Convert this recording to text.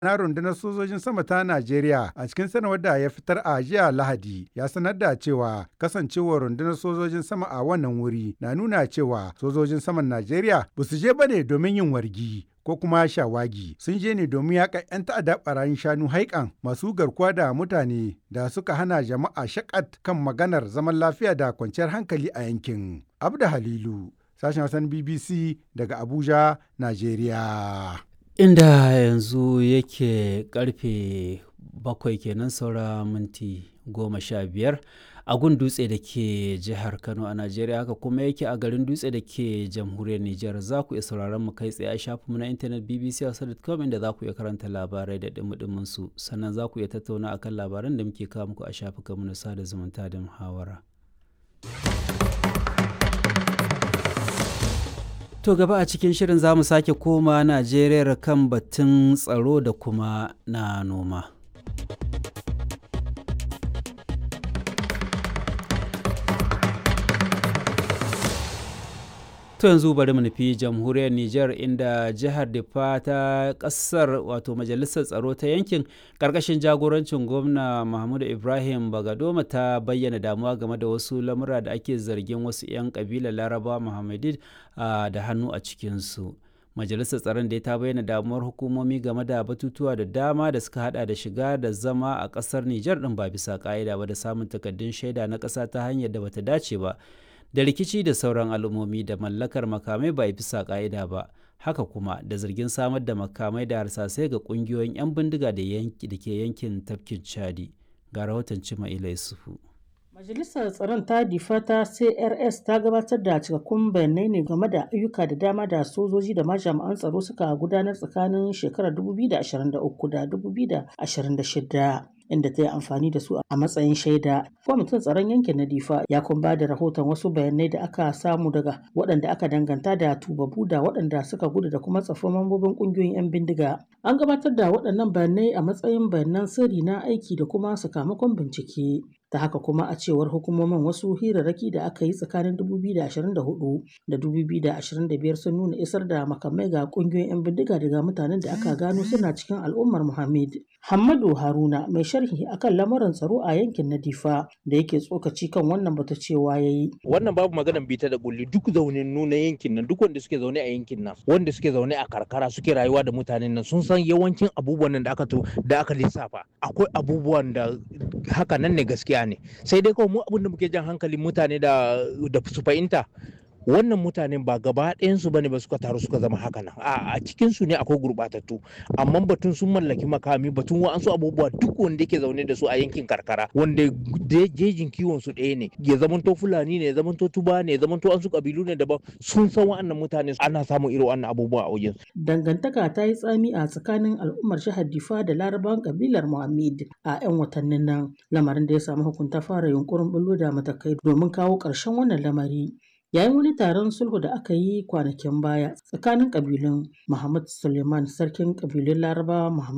na rundunar sojojin sama ta Najeriya a cikin sanarwar da ya fitar a jiya Lahadi ya sanar da cewa kasancewar rundunar sojojin sama a wannan wuri na nuna cewa sojojin saman Najeriya ba su je bane domin yin wargi ko kuma shawagi sun je ne domin yaƙa 'yan ta'adda barayin shanu haikan masu garkuwa da mutane da suka hana jama'a shakat kan maganar zaman lafiya da kwanciyar hankali a yankin. Abda Halilu, sashen Hassan BBC daga Abuja, Najeriya. Inda yanzu yake karfe bakwai kenan saura minti goma sha biyar a gun dutse da ke jihar Kano a Najeriya haka kuma yake a garin dutse da ke jamhuriyar Nijar za ku iya sauraron mu kai tsaye a shafinmu na intanet bbc.com inda za ku iya karanta labarai da dumudumin su sannan za ku iya tattauna akan labaran da muke kawo muku a shafukanmu na sada zumunta da muhawara. To gaba a cikin shirin za mu sake koma Najeriya kan batun tsaro da kuma na noma. To yanzu bari mu nufi jamhuriyar Nijar inda jihar Difa ta kasar wato majalisar tsaro ta yankin karkashin jagorancin gwamna Mahmudu Ibrahim Bagadoma ta bayyana damuwa game da wasu lamura da ake zargin wasu 'yan kabilar Laraba Muhammadid da hannu a cikinsu. Majalisar tsaron da ta bayyana damuwar hukumomi game da batutuwa da dama da suka hada da shiga da zama a kasar Nijar din ba bisa ka'ida ba da samun takaddun shaida na ƙasa ta hanyar da bata dace ba. da rikici da sauran al'ummomi da mallakar makamai ba bisa ka'ida ba haka kuma da zargin samar da makamai da harsasai ga kungiyoyin 'yan bindiga da ke yankin tafkin chadi ga rahoton cima yusufu Majalisar Tsaron ta difa ta CRS ta gabatar da cikakkun bayanai ne game da ayyuka da dama da sojoji da majami'an tsaro suka gudanar tsakanin shekarar 2023 da 2026. inda ta yi amfani da su a matsayin shaida. Kwamitin tsaron yankin na Difa ya kuma ba da rahoton wasu bayanai da aka samu daga waɗanda aka danganta da tubabu da waɗanda suka gudu da kuma tsafin mambobin ƙungiyoyin 'yan bindiga. An gabatar da waɗannan bayanai a matsayin bayanan sirri na aiki da kuma sakamakon bincike. ta haka kuma a cewar hukumomin wasu hirarraki da aka yi tsakanin 2024 da 2025 sun nuna isar da makamai ga kungiyoyin 'yan bindiga daga mutanen da aka gano suna cikin al'ummar muhammad Hammadu Haruna mai sharhi akan lamarin tsaro a yankin na Difa da yake tsokaci kan wannan bata cewa yayi. Wannan babu maganan bita da kulli duk zaunin nuna yankin nan duk wanda suke zaune a yankin nan wanda suke zaune a karkara suke rayuwa da mutanen nan sun san yawancin abubuwan nan da aka to da aka lissafa akwai abubuwan da haka nan ne gaskiya ne sai dai kawai mu abin da muke jan hankalin mutane da da su fahimta wannan mutanen ba gaba ɗayansu bane ba suka taru suka zama haka nan a cikin su ne akwai gurɓatattu amma batun sun mallaki makami batun wa'ansu abubuwa duk wanda yake zaune da su a yankin karkara wanda jejin kiwon su ɗaya ne ya zamanto fulani ne ya zamanto tuba ne ya zamanto an su kabilu ne daban sun san wa'annan mutane ana samun irin wannan abubuwa a wajen dangantaka ta yi tsami a tsakanin al'ummar jihar difa da larabawan kabilar muhammad a 'yan watannin nan lamarin da ya samu hukunta fara yunkurin bullo da matakai domin kawo ƙarshen wannan lamari yayin wani taron sulhu da aka yi kwanakin baya tsakanin kabilun Muhammad Suleiman sarkin kabilun Larabawa Muhammad